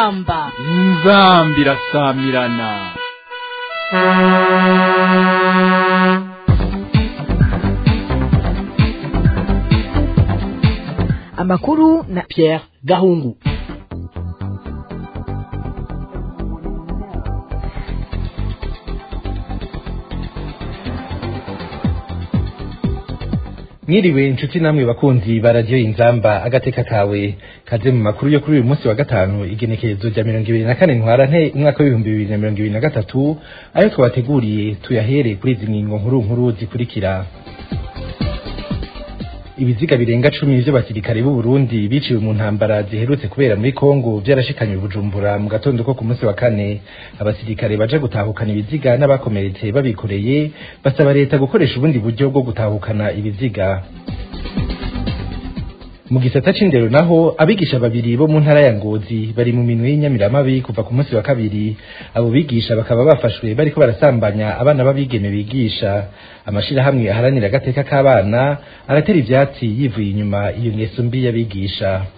inzamba inzambi irasamirana amakuru na Pierre Gahungu mwiriwe inshuti namwe bakunzi ba radiyo inzamba agateka kawe kaze mu makuru yo kuri uyu munsi wa gatanu igenekerezo rya mirongo ibiri na kane ntwarante umwaka w'ibihumbi bibiri na mirongo ibiri na gatatu ayo twabateguriye tuyahere kuri izi ngingo nkuru nkuru zikurikira ibiziga birenga cumi vy'abasirikare b'u Burundi biciwe mu ntambara ziherutse kubera muri Kongo vyarashikanywe Bujumbura mu gatondo ko ku munsi wa kane abasirikare baje gutahukana ibiziga n'abakomeretse babikoreye basaba leta gukoresha ubundi buryo bwo gutahukana ibiziga mu gisata c'indero naho abigisha babiri bo mu ntara ya Ngozi bari mu minwe y'inyamiramabi kuva ku munsi wa kabiri abo bigisha bakaba bafashwe bariko barasambanya abana b'abigeme bigisha amashirahamwe aharanira agateka k'abana aratera ivyatsi yivuye inyuma iyo ngeso mbi y'abigisha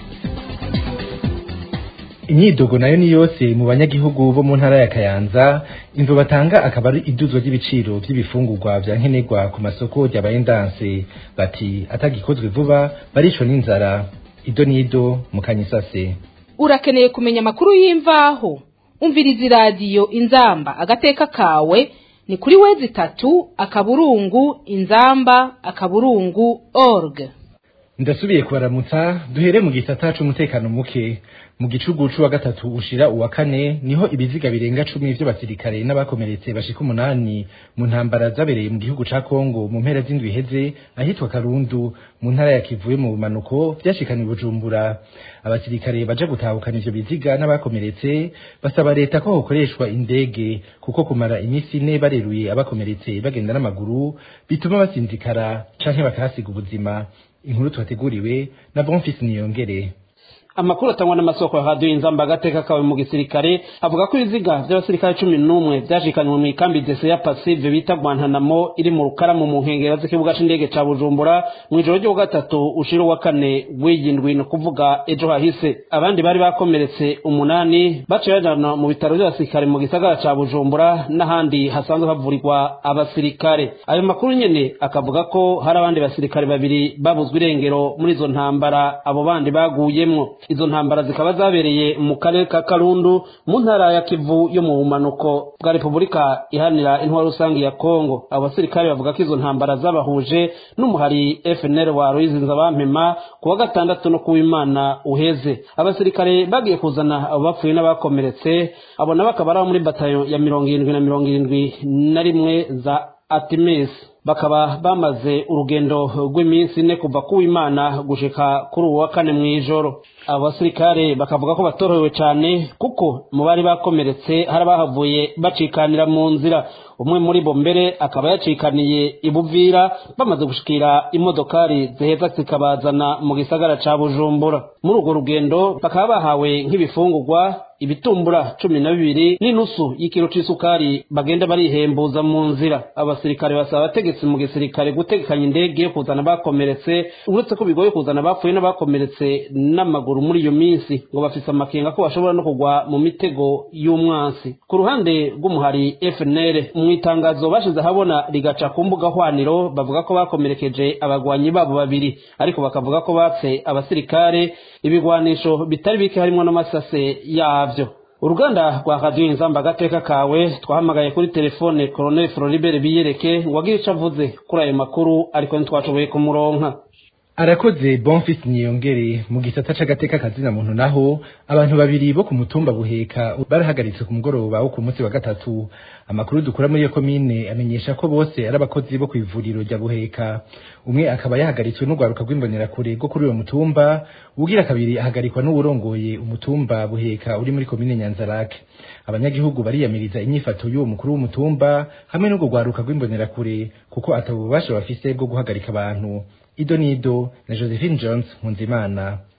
imyidogo nayo ni yose mu banyagihugu bo mu ntara ya Kayanza imvo batanga akaba ari iduzwa ry'ibiciro vy'ibifungurwa vya nkenerwa ku masoko ryabaye ndanse bati atagikozwe vuba baricwa n'inzara ido nido mu kanyisase urakeneye kumenya amakuru y'imvaho umviriza iradiyo inzamba agateka kawe ni kuri wezi itatu akaburungu inzamba akaburungu org ndasubiye kubaramutsa duhere mu gisata c'umutekano muke mu gicugucu wa gatatu ushira uwa kane niho ibiziga birenga cumi vy'abasirikare n'abakomeretse bashika umunani mu ntambara zabereye mu gihugu ca Kongo mu mpera z'indwi iheze ahitwa Karundu mu ntara ya Kivu mu bumanuko vyashikanye Bujumbura abasirikare baje gutahukana ivyo biziga n'abakomeretse basaba leta ko hokoreshwa indege kuko kumara imisi ine bareruye abakomeretse bagenda n'amaguru bituma basinzikara canke bakahasiga ubuzima inkuru twateguriwe na Bonfils Niyongere amakuru atangwa n'amasoko ya radiyo inzamba agateka kawe mu gisirikare avuga ko ibiziga vy'abasirikare cumi n'umwe vyashikanywe mu ikambi dese ya pasive bita gwantanamo iri mu rukaramu mu nkengero z'ikibuga c'indege ca bujumbura mw'ijoro ryo gatatu ushira uwa kane w'iyindwi ni ukuvuga ejo hahise abandi bari bakomeretse umunani baciye bajana mu bitaro vy'abasirikare mu gisagara ca bujumbura n'ahandi hasanzwe havurirwa abasirikare ayo makuru nyene akavuga ko hari abandi basirikare babiri babuzwe irengero muri izo ntambara abo bandi baguyemwo izo ntambara zikaba zabereye mu karere ka karundu mu ntara ya kivu yo mu bumanuko bwa repubulika iharanira intwaro rusange ya kongo abo basirikare bavuga ko izo ntambara zabahuje n'umuhari fnr wa ruyizinza bampema ku wa gatandatu no kuw'imana uheze abasirikare bagiye kuzana abo bapfuye n'abakomeretse abo nabo akaba ari abo muri batayo ya mirongo irindwi na mirongo irindwi na rimwe za atimes bakaba bamaze urugendo rw'iminsi ine kuva ku w'imana gushika kuri uwa kane mw'ijoro abo basirikare bakavuga ko batorohewe cyane kuko mu bari bakomeretse hari abahavuye bacikanira mu nzira umwe muri bo mbere akaba yacikaniye ibuvira bamaze gushikira imodokari ziheza zikabazana mu gisagara ca bujumbura muri urwo rugendo bakaba bahawe nk'ibifungurwa ibitumbura cumi na bibiri n'inusu y'ikiro c'isukari bagenda barihembuza mu nzira abasirikare basaba abategetsi mu gisirikare gutegekanya indege yo kuzana abakomeretse uretse ko bigoye kuzana abapfuye n'abakomeretse n'amaguru muri iyo minsi ngo bafise amakenga ko bashobora no kugwa mu mitego y'umwansi ku ruhande rw'umuhari fnr mu itangazo bashize ahabona rigaca ku mbuga hwaniro bavuga ko bakomerekeje abagwanyi babo babiri ariko bakavuga ko batse abasirikare ibigwanisho bitari bike harimo n'amasase yavyo uruganda rwa radiyo inzamba agateka kawe twahamagaye kuri telefone colonel floribert biyereke ngo agire ico avuze kuri ayo makuru ariko ntitwashoboye kumuronka arakoze bonfis niyongere mu gisata c'agateka kazina muntu naho abantu babiri bo ku mutumba buheka barahagaritse ku mugoroba wo ku munsi wa gatatu amakuru dukura muri iyo komine amenyesha ko bose ari abakozi bo kw'ivuriro rya buheka umwe akaba yahagaritswe n'urwaruka rw'imbonerakure rwo kuri uwo mutumba ugira kabiri ahagarikwa n'uwurongoye umutumba buheka uri muri komine nyanzarake abanyagihugu bariyamiriza inyifato y'uwo mukuru w'umutumba hamwe n'urwo rwaruka rw'imbonerakure kuko atabubasha bafise bwo guhagarika abantu ido nido na josephine jones nkunzimana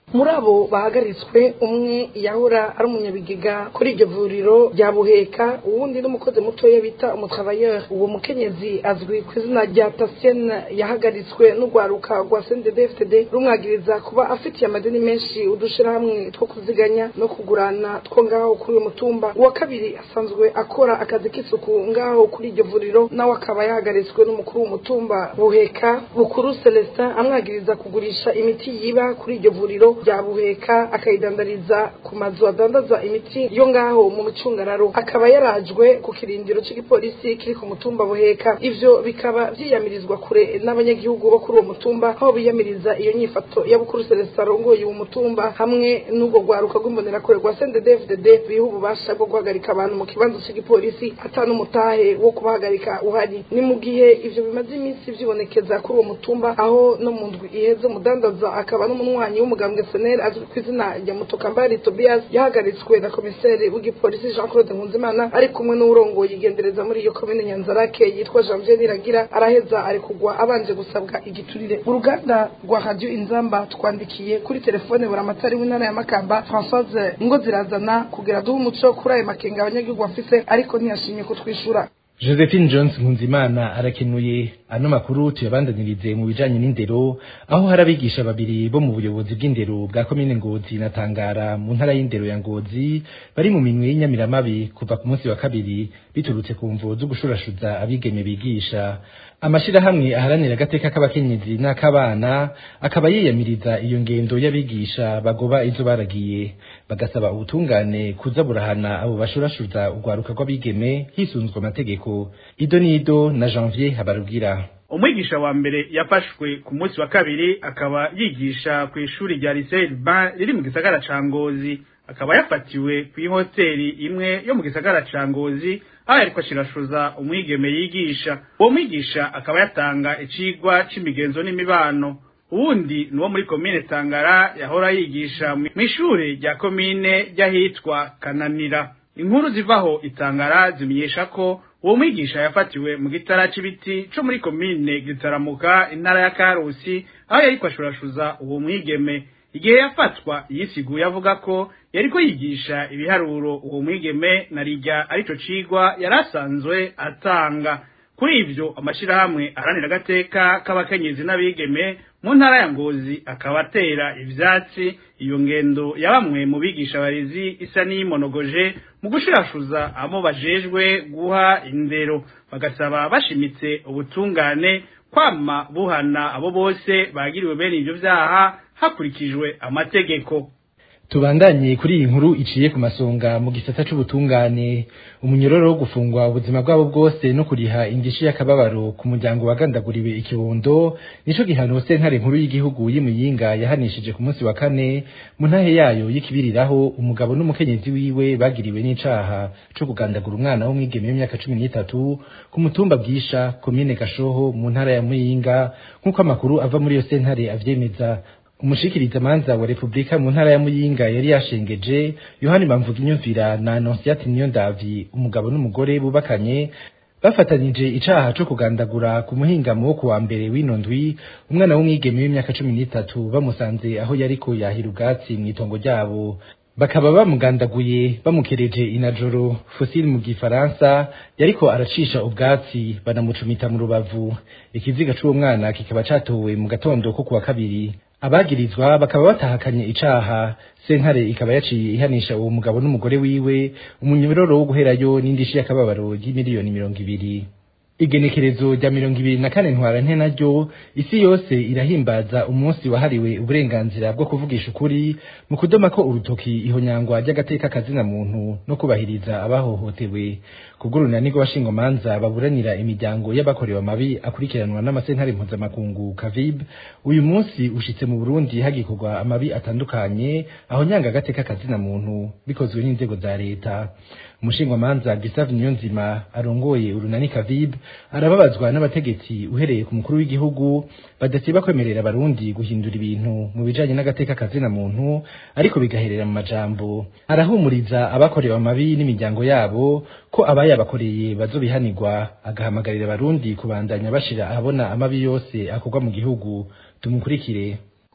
muri abo bahagaritswe umwe yahora ari umunyabigega kuri iryo vuriro rya buheka uwundi n'umukozi mutoya bita umutravailleur uwo mukenyezi azwi ku izina rya tasienne yahagaritswe n'urwaruka rwa cnddfd rumwagiriza kuba afitiye amadeni menshi udushirahamwe two kuziganya no kugurana two ngaho kuri uyu mutumba uwa kabiri asanzwe akora akazi k'isuku ngaho kuri iryo vuriro nawe akaba yahagaritswe n'umukuru w'umutumba buheka bukuru celestin amwagiriza kugurisha imiti yiba kuri iryo vuriro rya buheka akayidandariza ku mazu adandaza imiti yo ngaho mu micungararo akaba yarajwe ku kirindiro cy'igipolisi kiri ku mutumba buheka ivyo bikaba vyiyamirizwa kure n'abanyagihugu bo kuri uwo mutumba aho biyamiriza iyo nyifato ya bukuru celestin arongoye uwo mutumba hamwe n'ubwo rwaruka rw'imbonerakure rwa cnddfdd biha ububasha bwo guhagarika abantu mu kibanza cy'igipolisi ata n'umutahe wo kubahagarika uhari ni mu gihe ivyo bimaze iminsi vyibonekeza kuri uwo mutumba aho no mu ndwi iheze umudandaza akaba n'umunywanyi w'umugambwe seneri azwi ku izina rya mutokambari tobias yahagaritswe na komiseri w'igipolisi jean claude nkunzimana ari kumwe n'uwurongoye igendereza muri iyo komine nyanzarake yitwa janvier niragira araheza ari kugwa abanje gusabwa igiturire uruganda rwa radio inzamba twandikiye kuri telefone buramatari w'intara ya makamba françoise ngo zirazana kugira duhe umuco kuri ayo makenga abanyagihugu bafise ariko ntiyashimye kutwishura josephine jones nkunzimana arakenuye ano makuru tuyabandanirize mu bijanye n'indero aho hari abigisha babiri bo mu buyobozi bw'indero bwa komine ngozi na tangara mu ntara y'indero ya ngozi bari mu minwe y'inyamiramabi kuva ku munsi wa kabiri biturutse ku mvo zo gushurashuza abigeme bigisha amashirahamwe aharanira agateka k'abakenyezi n'ak'abana akaba yiyamiriza iyo ngendo y'abigisha bagoba izo baragiye bagasaba ubutungane kuza burahana abo bashurashuza urwaruka rw'abigeme hisunzwe amategeko ido n'ido na janvier habarubwira umwigisha wa mbere yafashwe ku munsi wa kabiri akaba yigisha ku ishuri rya lycée Urbain riri mu gisagara ca Ngozi akaba yafatiwe ku ihoteli imwe yo mu gisagara ca Ngozi aho yariko ashirashuza umwigeme yigisha uwo mwigisha akaba yatanga icigwa c'imigenzo n'imibano uwundi nuwo muri komine Tangara yahora yigisha mw'ishure rya komine ry'ahitwa Kananira inkuru zivaho itangara zimenyesha ko uwo mwigisha yafatiwe mu gitara c'ibiti co muri komine gitaramuka intara ya Karusi aho yariko ashurashuza uwo mwigeme igihe yafatwa yisiguye avuga ko yariko yigisha ibiharuro uwo mwigeme na rijya arico cigwa yarasanzwe atanga kuri ivyo amashirahamwe aharanira agateka k'abakenyezi n'abigeme mu ntara ya ngozi akaba atera ivyatsi iyo ngendo ya bamwe mu bigisha barezi isa n'iyimonogoje mu gushirashuza abo bajejwe guha indero bagasaba bashimitse ubutungane kwama buhana abo bose bagiriwe bene ivyo vyaha hakurikijwe amategeko tubandanye kuri iyi nkuru iciye ku masonga mu gisata c'ubutungane umunyororo wo gufungwa ubuzima bwabo bwose no kuriha indishi y'akababaro ku muryango wagandaguriwe ikibondo nico gihano sentare nkuru y'igihugu y'imuyinga yahanishije ku munsi wa kane mu ntahe yayo y'ikibiriraho umugabo n'umukenyezi wiwe bagiriwe n'icaha co kugandagura umwana w'umwigeme w'imyaka cumi n'itatu ku mutumba bwisha komine gashoho mu ntara ya muyinga nk'uko amakuru ava muri iyo sentare avyemeza umushikiriza manza wa Republika mu ntara ya Muyinga yari yashengeje Yohani Bamvuga inyumvira na Annonciate Niyondavi umugabo n'umugore bubakanye bafatanije icaha co kugandagura ku muhingamo wo kuwa mbere w'ino ndwi umwana w'umwigeme w'imyaka cumi n'itatu bamusanze aho yariko yahira ubwatsi mw'itongo ryabo bakaba bamugandaguye bamukereje inajoro fosile mu gifaransa yariko aracisha ubwatsi banamucumita mu rubavu ikiziga c'uwo mwana kikaba catowe mu gatondo ko kuwa kabiri abagirizwa bakaba batahakanye icaha sentare ikaba yaciye ihanisha uwo mugabo n'umugore wiwe umunyororo wo guherayo n'indishi y'akababaro y'imiliyoni mirongo ibiri igenekerezo rya mirongo ibiri na kane ntwarante naryo isi yose irahimbaza umunsi wahariwe uburenganzira bwo kuvugisha ukuri mu kudoma ko urutoki ihonyangwa ry'agateka kazina muntu no kubahiriza abahohotewe kubw'urunani rw'abashingomanza baburanira imiryango y'abakorewe amabi akurikiranwa n'amasentare mpuzamakungu kavib uyu munsi ushitse mu burundi hagikorwa amabi atandukanye aho nyanga agateka kazina muntu bikozwe n'inzego za leta umushingwamanza Gustave Niyonzima arongoye urunani Kavib arababazwa n'abategetsi uhereye ku mukuru w'igihugu badasiba kwemerera abarundi guhindura ibintu mu bijanye n'agateka kazina muntu ariko bigaherera mu majambo arahumuriza abakorewe amabi n'imiryango yabo ko abayabakoreye bazobihanirwa agahamagarira abarundi kubandanya bashira ahabona amabi yose akorwa mu gihugu tumukurikire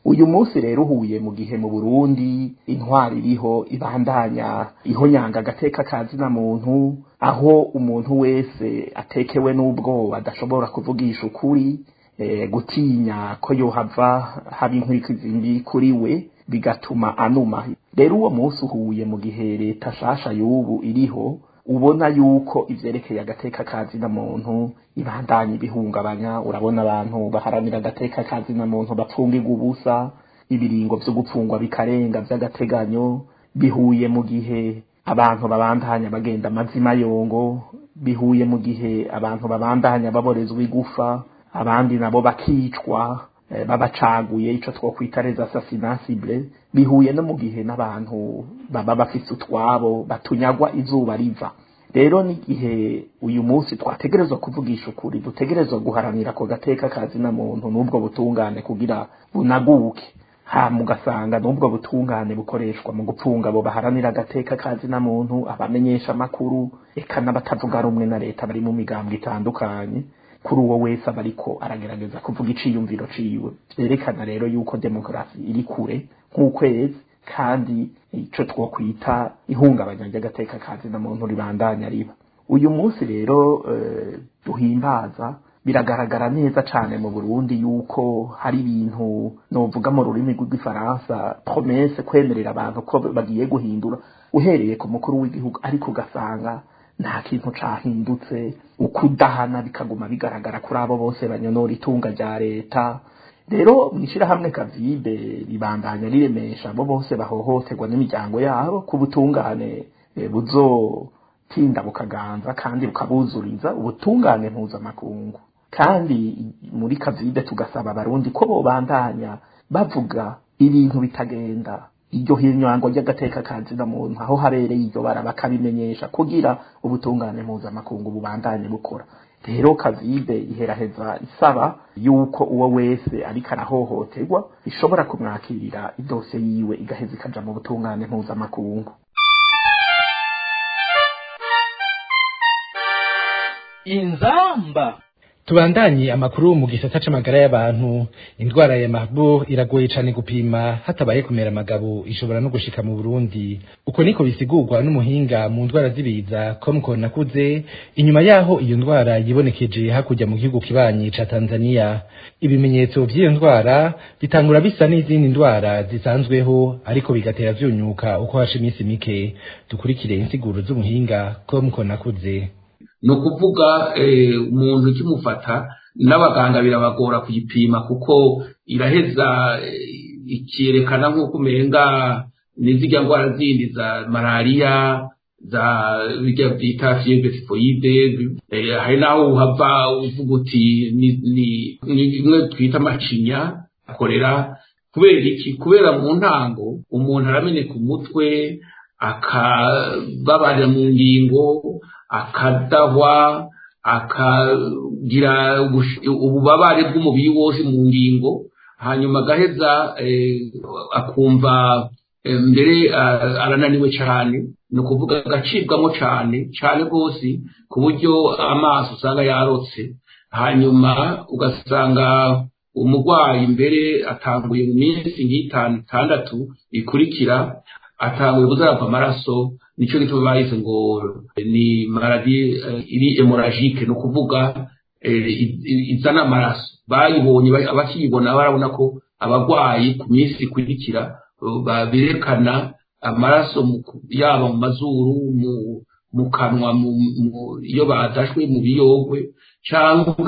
uyu munsi rero uhuye mu gihe mu burundi intwari iriho ibandanya ihonyanga agateka kazina muntu aho umuntu wese atekewe n'ubwoba adashobora kuvugisha ukuri eh, gutinya ko yohava haba inkurikizi mbi kuri we bigatuma anuma rero uwo munsi uhuye mu gihe leta shasha y'ubu iriho ubona yuko ivyerekeye agateka kazina muntu ibandanya ibihungabanya urabona abantu baharanira agateka kazina muntu bapfungirwa ubusa ibiringo vyo gupfungwa bikarenga vy'agateganyo bihuye mu gihe abantu babandanya bagenda amazima yongo bihuye mu gihe abantu babandanya baborezwa igufa abandi nabo bakicwa eh, babacaguye ico twokwita les assassinats ciblés bihuye no mu gihe n'abantu baba bafise utwabo batunyagwa izuba riva rero n'igihe uyu munsi twategerezwa kuvugisha ukuri dutegerezwa guharanira ako gateka kazina muntu n'ubwo butungane kugira bunaguke hama ugasanga n'ubwo butungane bukoreshwa mu gupfunga abo baharanira agateka kazina muntu abamenyesha amakuru eka n'abatavuga rumwe na leta bari mu migambwe itandukanye kuri uwo wese aba ariko aragerageza kuvuga iciyumviro ciwe vyerekana rero yuko demokarasi iri kure nk'ukwezi kandi ico twokwita ihungabanya ry'agateka kazina muntu ribandanya riba uyu munsi rero eh, duhimbaza biragaragara neza cane mu Burundi yuko hari ibintu novuga mu rurimi rw'igifaransa promesse kwemerera abantu ko bagiye guhindura uhereye ku mukuru w'igihugu ariko ugasanga nta kintu cahindutse ukudahana bikaguma bigaragara kuri abo bose banyonora itunga rya leta rero mw'ishirahamwe kavibe ribandanya riremesha abo bose bahohoterwa n'imiryango yabo ku butungane eh, buzotinda bukaganza kandi bukabuzuriza ubutungane mpuzamakungu kandi muri kavibe tugasaba abarundi ko bobandanya bavuga ibintu bitagenda iryo hinywango ry'agateka kazina muntu aho habereye iryo bara bakabimenyesha kugira ubutungane mpuzamakungu bubandanye bukora rero kavibe iheraheza isaba yuko uwo wese ariko arahohoterwa ishobora kumwakirira idose yiwe igaheza ikaja mu butungane mpuzamakungu inzamba tubandanye amakuru mu gisata c'amagara y'abantu indwara ya Marburg iragoye cane gupima hatabaye kumera amagabo ishobora no gushika mu Burundi uko niko bisigurwa n'umuhinga mu ndwara z'ibiza Komko nakuze inyuma yaho iyo ndwara yibonekeje hakurya mu gihugu kibanyi ca Tanzania ibimenyetso vy'iyo ndwara bitangura bisa n'izindi ndwara zisanzweho ariko bigatera vyunyuka uko hashe iminsi mike dukurikire insiguro z'umuhinga Komko nakuze ni ukuvuga umuntu ukimufata n'abaganga birabagora kuyipima kuko iraheza ikerekana nk'uko umenga n'izirya ndwara zindi za malariya za bijya byita fievre tifoide hari n'aho uhava uvuga uti ni bimwe twita amacinya akorera kubera iki kubera mu ntango umuntu arameneka umutwe akababarira mu ngingo akadahwa akagira ububabare bw'umubiri wose mu ngingo hanyuma agaheza akumva mbere arananiwe cyane ni ukuvuga agacibwamo cyane cyane rwose ku buryo amaso usanga yarotse hanyuma ugasanga umurwayi mbere atanguye mu minsi nk'itanu itandatu ikurikira atanguye kuzarava amaraso nicyo gituma bahise ngo ni maladi iri hemorrhagique ni ukuvuga izana amaraso bayibonye abakiyibona barabona ko abarwayi ku minsi ikurikira berekana amaraso yaba mu mazuru mu kanwa iyo badashwe mu biyogwe cyangwa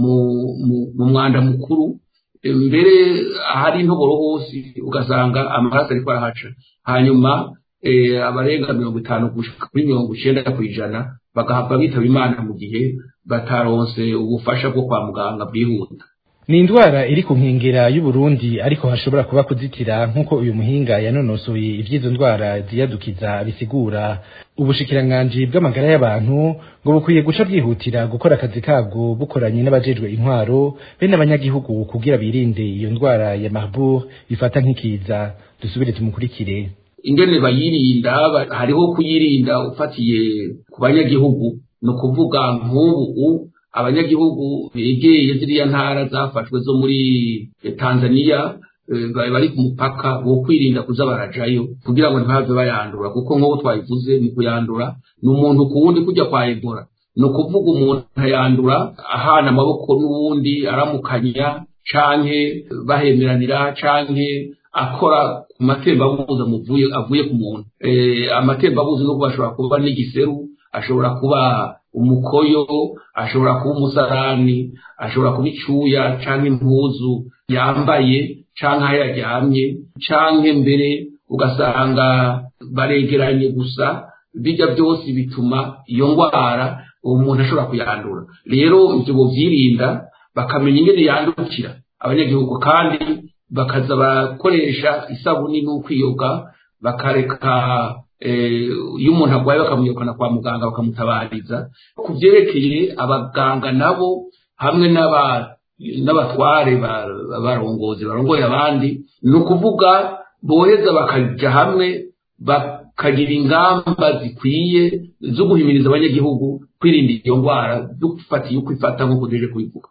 mu mwanda mukuru mbere ahari intoboro hose ugasanga amaraso ariko arahaca hanyuma abarenga mirongo itanu kuri mirongo icyenda ku ijana bagahava bitaba imana mu gihe bataronse ubufasha bwo kwa muganga bwihuta ni indwara iri ku nkengera y'uburundi ariko hashobora kuba kuzitira nk'uko uyu muhinga yanonosoye iby'izo ndwara ziyadukiza bisigura ubushikiranganji bw'amagara y'abantu ngo bukwiye guca bwihutira gukora akazi kabwo bukoranye n'abajejwe intwaro be n'abanyagihugu kugira birinde iyo ndwara ya Marburg bifata nk'ikiza dusubire tumukurikire ingene bayirinda hariho kuyirinda ufatiye ku banyagihugu ni ukuvuga nk'ubu abanyagihugu begeye ziriya ntara zafashwe zo muri tanzania bari ku mupaka bo kwirinda kuza barajayo kugira ngo ntibave bayandura kuko nk'uko twabivuze mu kuyandura ni umuntu ku wundi kujya kwa ebola ni ukuvuga umuntu ayandura ahana amaboko n'uwundi aramukanya canke bahemeranira canke akora ku matembabuzi amuvuye avuye ku muntu amatembabuzi n'ubwo ashobora kuba n'igiseru ashobora kuba umukoyo ashobora kuba umusarani ashobora kuba icyuya cyangwa impuzu yambaye cyangwa aho yaryamye cyangwa mbere ugasanga baregeranye gusa bijya byose bituma iyo ndwara uwo muntu ashobora kuyandura rero ibyo byirinda bakamenya ingene yandukira abanyagihugu kandi bakaza barakoresha isabuni n'ukwiyoga bakareka iyo umuntu arwaye bakamwirukana kwa muganga bakamutabariza ku byerekeye abaganga nabo hamwe n'abatware barongozi barongoye abandi ni ukuvuga boheza bakajya hamwe bakagira ingamba zikwiye zo guhimiriza abanyagihugu kwirinda iyo ndwara dufatiye uko ifata nk'uko tuje kubivuga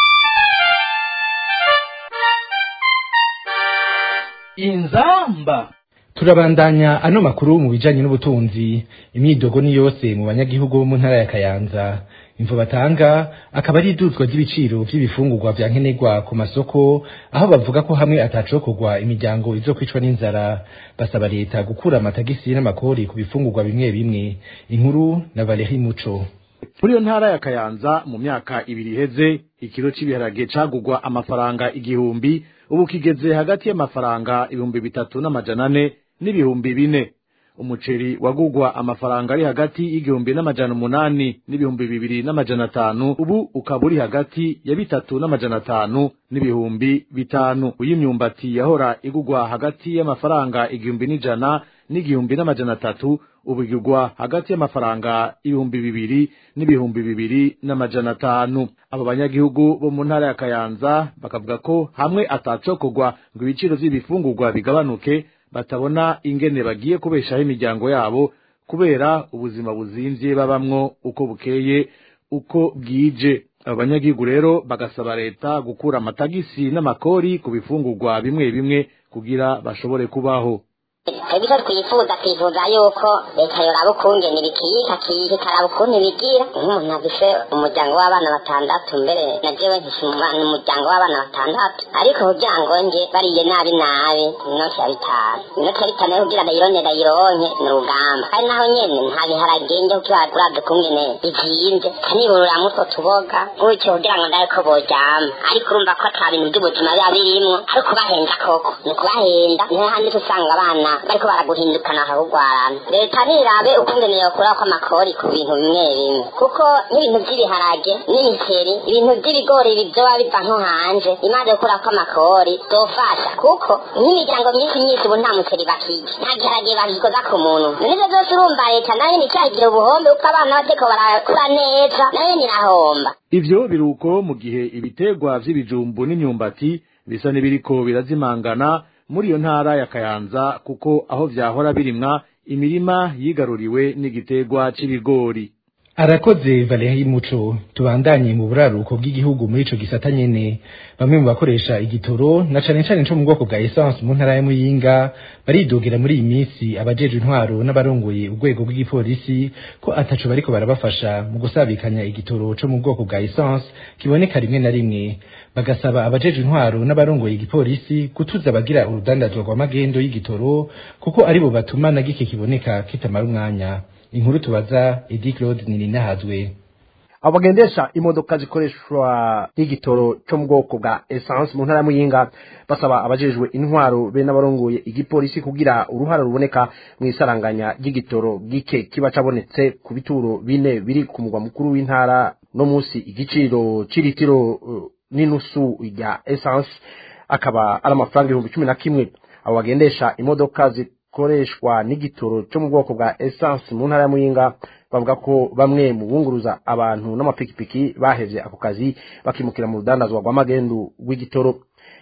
inzamba turabandanya ano makuru mu bijanye n'ubutunzi imyidogo ni yose mu banyagihugu bo mu ntara ya kayanza imvo batanga akaba ari iduzwa ry'ibiciro vy'ibifungurwa vya nkenerwa ku masoko aho bavuga ko hamwe atacokorwa imiryango izokwicwa n'inzara basaba leta gukura amatagisi n'amakori ku bifungurwa bimwe bimwe inkuru na Valerie Muco muri iyo ntara ya kayanza mu myaka ibiri iheze ikiro cy'ibiharage cagugwa amafaranga igihumbi ubu kigeze hagati y'amafaranga ibihumbi bitatu n'amajana ane n'ibihumbi bine umuceri wagugwa amafaranga ari hagati y'igihumbi n'amajana umunani n'ibihumbi bibiri n'amajana atanu ubu ukaba uri hagati ya bitatu n'amajana atanu n'ibihumbi bitanu uy'imyumbati yahora igugwa hagati y'amafaranga igihumbi n'ijana n'igihumbi n'amajana atatu ubu igugwa hagati y'amafaranga ibihumbi bibiri n'ibihumbi bibiri n'amajana atanu abo banyagihugu bo mu ntara ya kayanza bakavuga ko hamwe atacokorwa ngo ibiciro vy'ibifungurwa bigabanuke batabona ingene bagiye kubeshaho imiryango yabo kubera ubuzima buzimvye babamwo uko bukeye uko bwije abo banyagihugu rero bagasaba leta gukura amatagisi n'amakori ku bifungurwa bimwe bimwe kugira bashobore kubaho twebwe twifuza twifuza yuko leta yoraba ukungene bikiyika kikaraba ukuntu bigira nk'umuntu afise umuryango w'abana batandatu mbere na jewe mfise umuryango w'abana batandatu ariko kugira ngo nje bariye nabi nabi inoti ya bitanu inoti ya bitanu yo kugira ndayirone ndayironke ni urugamba kandi naho nyene nta biharage nje kukibaguravye kungene bizimvye kaniburura mutwo tuboga gutyo kugira ngo ndabe ko boryama ariko urumva ko ata bintu by'ubuzima biba birimwo ari ukubahenda koko ni ukubahenda niho handi usanga abana bariko baraguhindukana bakagugwarana leta nirabe ukungene yokurako amakori ku bintu bimwe bimwe kuko nk'ibintu vy'ibiharage n'imiceri ibintu vy'ibigori vyoba biva nko hanze imaze gukurako amakori zofasha kuko nk'imiryango myinshi myinshi ubu nta muceri bakirya nta giharage bagikoza ku muntu nivyo vyose urumva leta nayo nicagira ubuhombe kuko abana bateko barakura neza nayo nirahomba ivyo biruko mu gihe ibitegwa vy'ibijumbu n'imyumbati bisa n'ibiriko birazimangana muri iyo ntara ya kayanza kuko aho vyahora birimwa imirima yigaruriwe n'igitegwa c'ibigori arakoze Valerie Muco tubandanye mu buraruko bw'igihugu muri ico gisata nyene bamwe mu bakoresha igitoro na cane cane co mu bwoko bwa essence mu ntara ya Muyinga baridogera muri iyi minsi abajeje intwaro n'abarongoye urwego rw'igipolisi ko ataco bariko barabafasha mu gusabikanya igitoro co mu bwoko bwa essence kiboneka rimwe na rimwe bagasaba abajeje intwaro n'abarongoye igipolisi gutuza abagira urudandazwa rw'amagendo y'igitoro kuko aribo batuma na gike kiboneka kitamara umwanya inkuru tubaza Edi Claude Nininahazwe abo bagendesha imodoka zikoreshwa n'igitoro cyo mu bwoko bwa essence mu ntara y'Muyinga basaba abajejwe intwaro be n'abarongoye igipolisi kugira uruhara ruboneka mu isaranganya ry'igitoro gike kiba cabonetse ku bituro bine biri ku mugwa mukuru w'intara no musi igiciro c'iritiro uh, n'inusu rya essence akaba ari amafaranga ibihumbi cumi na kimwe abo bagendesha imodoka zikoreshwa n'igitoro cyo mu bwoko bwa essence mu ntara ya Muyinga bavuga ko bamwe mu bunguruza abantu n'amapikipiki bahevye ako kazi bakimukira mu rudandazwa rw'amagendu rw'igitoro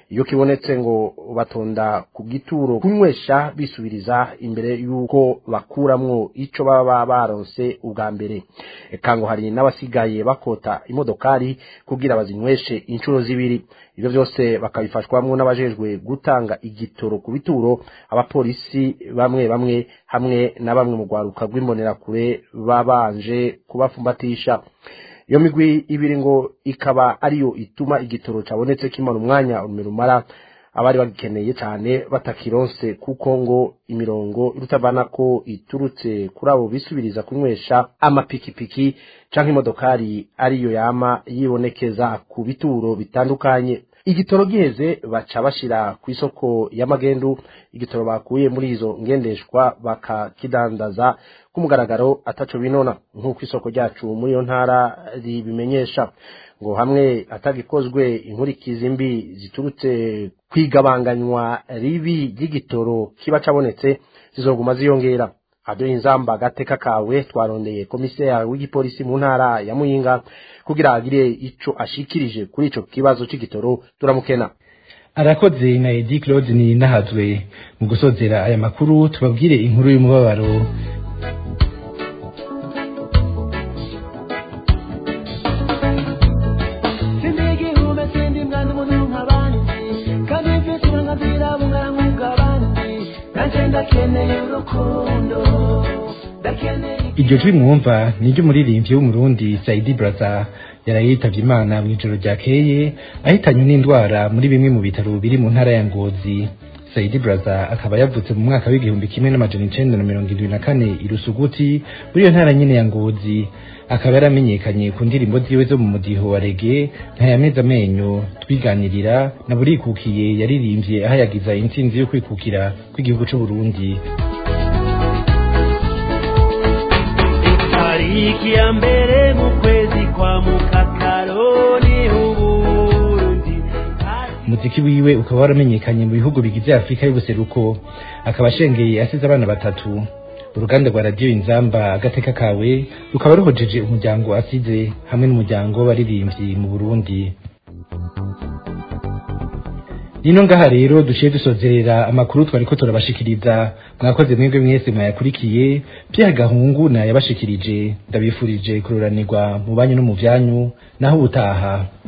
iyo kibonetse ngo batonda ku gituro kunywesha bisubiriza imbere y'uko bakuramwo ico baba baronse ubwa mbere eka ngo hari n'abasigaye bakota imodokari kugira bazinyweshe inshuro zibiri ivyo vyose bakabifashwamwo n'abajejwe gutanga igitoro ku bituro abapolisi bamwe bamwe hamwe na bamwe mu rwaruka rw'imbonerakure babanje kubafumbatisha iyo migwi ibiri ngo ikaba ariyo ituma igitoro cabonetse kimara umwanya rumara abari bagikeneye cyane batakironse kuko ngo imirongo irutavana ko iturutse kuri abo bisubiriza kunywesha amapikipiki canke imodokari ariyo yama yibonekeza ku bituro bitandukanye igitoro giheze baca bashira ku isoko y'amagendu igitoro bakuye muri izo ngendeshwa bakakidandaza ku mugaragaro ataco binona nk'uko isoko ryacu muri iyo ntara ribimenyesha ngo hamwe atagikozwe inkurikizi mbi ziturutse kwigabanganywa ribi ry'igitoro kiba cabonetse zizoguma ziyongera aduha inzamba agateka kawe twarondeye komiseri w'igipolisi mu ntara ya muyinga kugira agire ico ashikirije kuri ico kibazo c'igitoro turamukena arakoze na edi claude ni nahazwe mu gusozera aya makuru tubabwire inkuru y'umubabaro iryo jwi mwumva ni ry'umuririmbyi w'umurundi saidi braza yaraye yitavye imana mw'ijoro ryakeye ahitanywe n'indwara muri bimwe mu bitaro biri mu ntara ya ngozi saidi braza akaba yavutse mu mwaka w'igihumbi kimwe n'amajana icenda na mirongo indwi na kane i rusuguti muri iyo ntara nyene ya ngozi akaba yaramenyekanye ku ndirimbo ziwe zo mu mudiho wa rege ntayameza amenyo twiganirira na burikukiye yaririmbye ahayagiza intsinzi yo kwikukira kw'igihugu c'uburundi tariki ya mbere mu kwezi kwa mukakaroni uburundi umuziki wiwe ukaba waramenyekanye mu bihugu bigize afurika y'ubuseruko akaba ashengeye asize abana batatu uruganda rwa radiyo inzamba agateka kawe rukaba ruhojeje umuryango asize hamwe n'umuryango w'abaririmbyi mu burundi nino ngaha rero duciye dusozerera amakuru twariko turabashikiriza mwakoze mwebwe mwese mwayakurikiye Pierre Gahungu nayabashikirije ndabifurije kuroranirwa mu banyu no mu vyanyu naho ubutaha